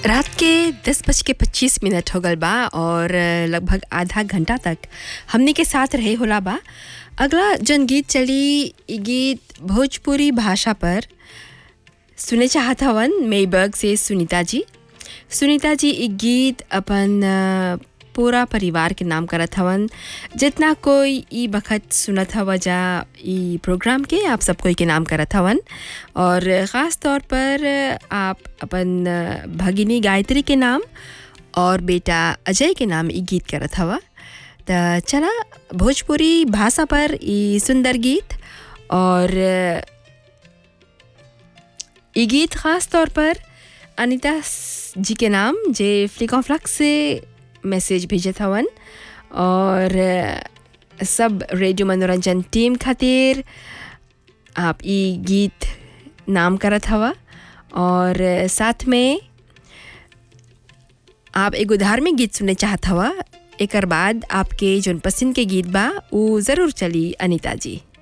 रात के दस बज के पच्चीस मिनट हो गल बा और लगभग आधा घंटा तक हमनी के साथ रहे होला बा अगला जन गीत चली इ गीत भोजपुरी भाषा पर सुने चाहत हवन मेबर्ग से सुनीता जी सुनीता जी इ गीत अपन अ, पूरा परिवार के नाम करत हवन जितना कोई ई बखत सुनत हवा जा ई प्रोग्राम के आप सब कोई के नाम करत हवन और ख़ास तौर पर आप अपन अ, भगिनी गायत्री के नाम और बेटा अजय के नाम ई गीत करत हवा त चला भोजपुरी भाषा पर ई सुंदर गीत और अ, ई गीत खास तौर पर अनीता स- जी के नाम जे फ्लिक फ्लक्स से मैसेज भेजत हवन और अ, सब रेडियो मनोरंजन टीम खातिर आप ई गीत नाम करत हवा और अ, साथ में आप एगो धार्मिक गीत सुनने चाहत हवा एकर बाद आपके जोन पसंद के गीत बा उ ज़रूर चली अनीता जी